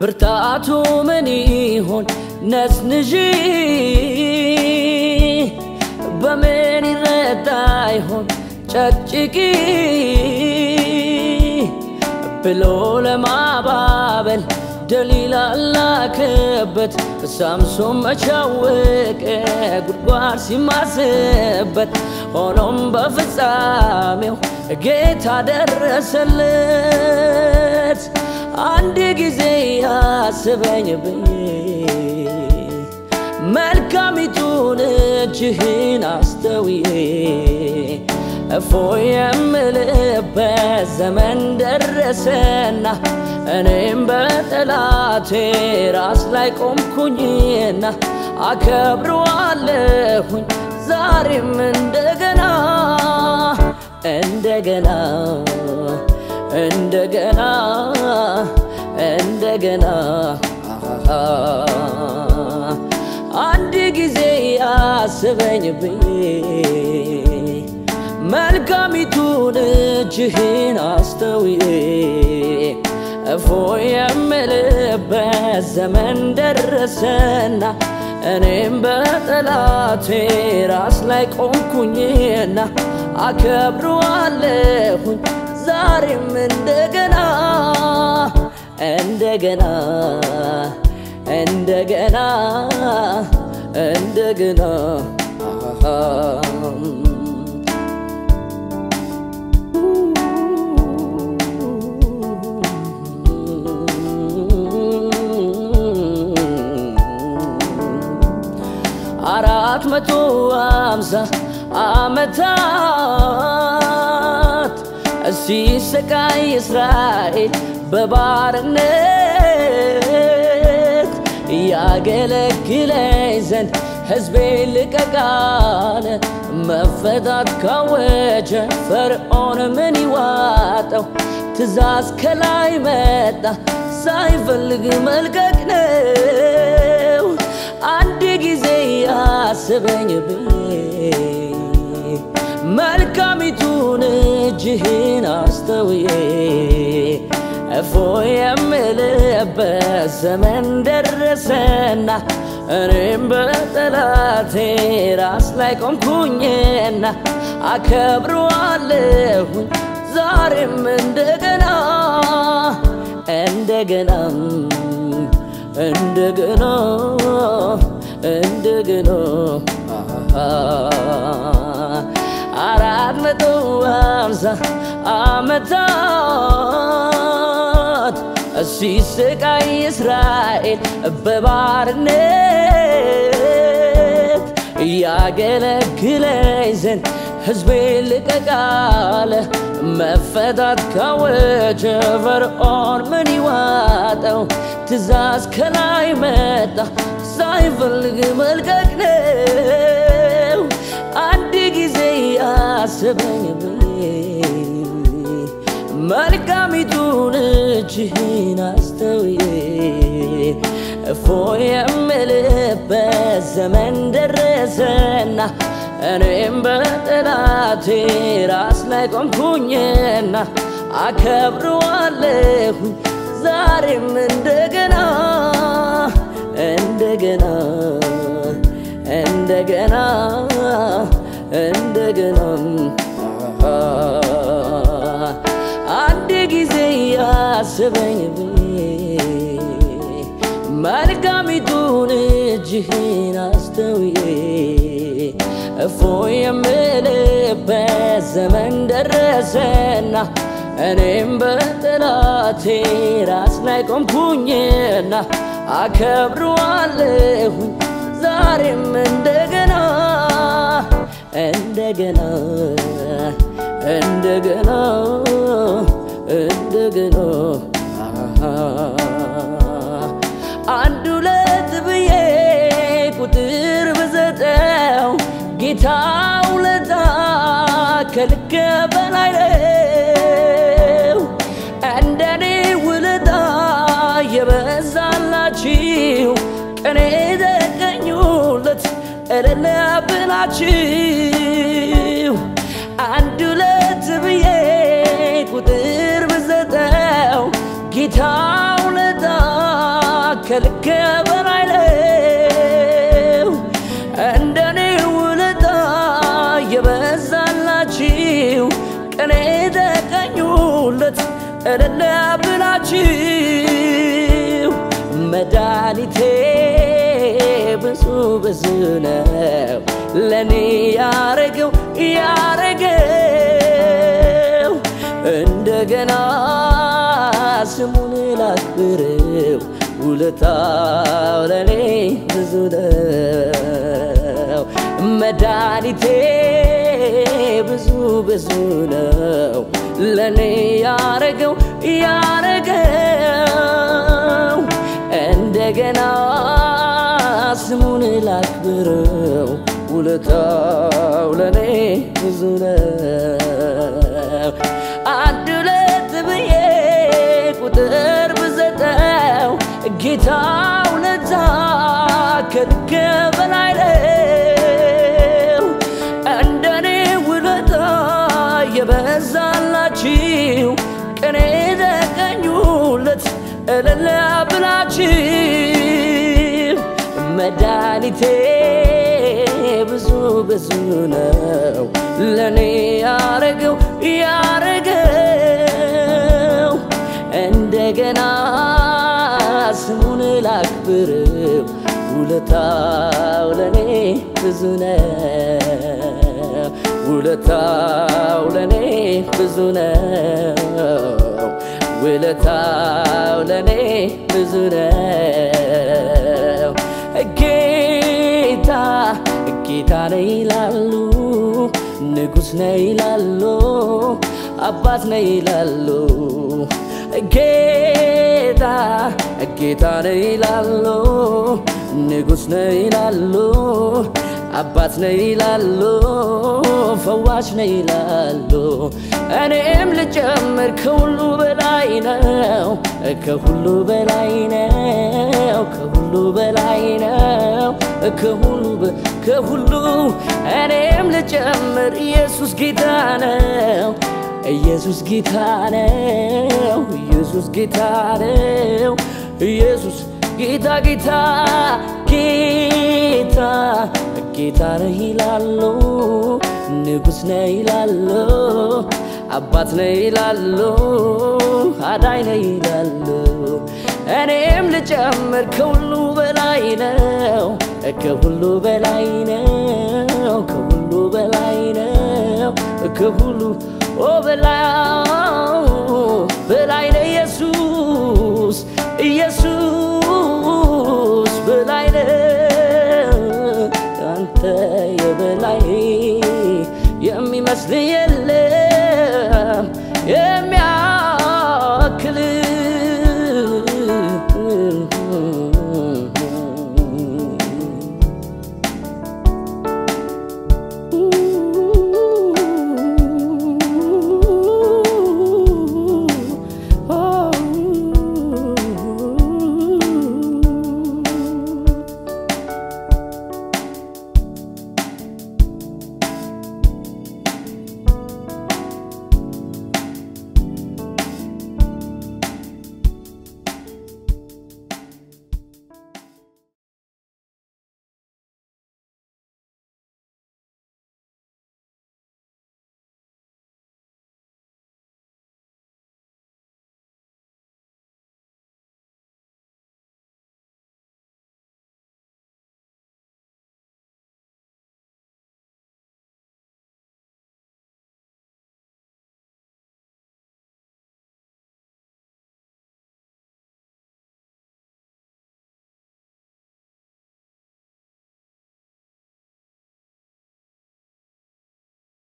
ብርታቱ ምን ይሆን ነስንዢ በምን ይረዳ ይሆን ጨቅጭቂ ብሎ ለማባበል ደሊላ ላከበት ሳምሶን መቻወቀ ጉድጓድ ሲማስበት ሆኖም በፍጻሜው ጌታ ደረሰለት። አንድ ጊዜ ያስበኝ ብዬ መልካሚቱን እጅህን አስተውዬ እፎይ የምልበት ዘመን ደረሰና እኔም በጠላቴ ራስ ላይ ቆምኩኝና አከብረዋለሁኝ ዛሬም እንደገና እንደገና እንደገና እንደገና አንድ ጊዜ ያስበኝ ብዬ መልካሚቱን እጅህን አስተውዬ እፎይ የምልበት ዘመን ደረሰና እኔም በጠላቴ ራስ ላይ ቆምኩኝና አከብረዋለሁኝ ዛሬም እንደገና እንደገና እንደገና እንደገና አራት መቶ አምሳ ዓመታት ሲሰቃይ እስራኤል በባርነት ያገለግለኝ ዘንድ ሕዝቤ ልቀቃለ መፈታት ካወጀ ፈርዖን ምን ይዋጠው? ትእዛዝ ከላይ መጣ ሳይፈልግ መልቀቅ ነው። አንድ ጊዜ ያስበኝ ብዬ መልካሚቱን እጅህን አስተውዬ እፎይ የምልበት ዘመን ደረሰና እኔም በጠላቴ ራስ ላይ ቆምኩኝና አከብረዋለሁኝ ዛሬም እንደገና እንደገና እንደገና እንደገና አራት መቶ ሃምሳ ዓመታት ሲሰቃይ እስራኤል በባርነት ያገለግለኝ ዘንድ ሕዝቤ ልቀቃለ መፈታት ካወጀ ፈርዖን ምን ይዋጠው? ትእዛዝ ከላይ መጣ ሳይፈልግ መልቀቅ ነው። አንድ ጊዜ ያስበኝ ብዬ መልካሚቱን እጅህን አስተውዬ እፎይ የምልበት ዘመን ደረሰና እኔም በጠላቴ ራስ ላይ ቆምኩኝና አከብረዋለሁኝ ዛሬም እንደገና እንደገና እንደገና እንደገና አንድ ጊዜ ያስበኝ ብዬ መልካሚቱን እጅህን አስተውዬ እፎይ የምልበት ዘመን ደረሰና እኔም በጠላቴ ራስ ላይ ቆምኩኝና አከብረዋለሁኝ ዛሬም እንደገና እንደገና እንደገና እንደገና አንድ ሁለት ብዬ ቁጥር ብዘጠው ጌታ ውለታ ከልክ በላይ ነው። እንደኔ ውለታ የበዛላችሁ ቀኔ ተገኙለት እልል ብላችሁ አንድ ሁለት ብዬ ቁጥር ብዘጠው ጌታ ውለታ ከልክ በላይ ነው። እንደኔ ውለታ የበዛላችሁ ቀኔ ተቀኙለት እልል ብላችሁ መድኃኒቴ ብዙ ብዙ ነው ለእኔ ያረገው ያረገው እንደገና ስሙን ላክብረው ውለታው ለእኔ ብዙ ነው መድኃኒቴ ብዙ ብዙ ነው ለእኔ ያረገው ያረገው እንደገና ስሙን ላክብረው ውለታው ለእኔ ብዙ ነው አንድ ሁለት ብዬ ቁጥር ብዘጠው ጌታ ውለታ ከልክ በላይ ነው እንደኔ ውለታ የበዛላችሁ ቀኔ ተቀኙለት እልል ብላችሁ መድኃኒቴ ብዙ ብዙ ነው ለእኔ ያረገው ያረገው እንደገና ስሙን ላክብረው ውለታው ለእኔ ብዙ ነው ውለታው ለእኔ ብዙ ነው ውለታው ለእኔ ብዙ ነው ጌታ ጌታ ነው ይላሉ ንጉሥ ነው ይላሉ አባት ነው ይላሉ ጌታ ጌታ ነው ይላሉ ንጉሥ ነው ይላሉ አባት ነው ይላሉ ፈዋሽ ነው ይላሉ እኔም ልጨምር ከሁሉ በላይ ነው ከሁሉ በላይ ነው ከሁሉ በላይ ነው ከሁሉ ከሁሉ እኔም ልጨምር ኢየሱስ ጌታ ነው ኢየሱስ ጌታ ነው ኢየሱስ ጌታ ነው ኢየሱስ ጌታ ጌታ ጌታ ጌታ ነህ ይላሉ ንጉሥ ነህ ይላሉ አባት ነህ ይላሉ አዳኝ ነህ ይላሉ እኔም ልጨምር ከሁሉ በላይ ነው ከሁሉ በላይ ነው ከሁሉ በላይ ነው ከሁሉ ኦ በላይ በላይ ነው ኢየሱስ ኢየሱስ በላይ ነው አንተ የበላይ የሚመስል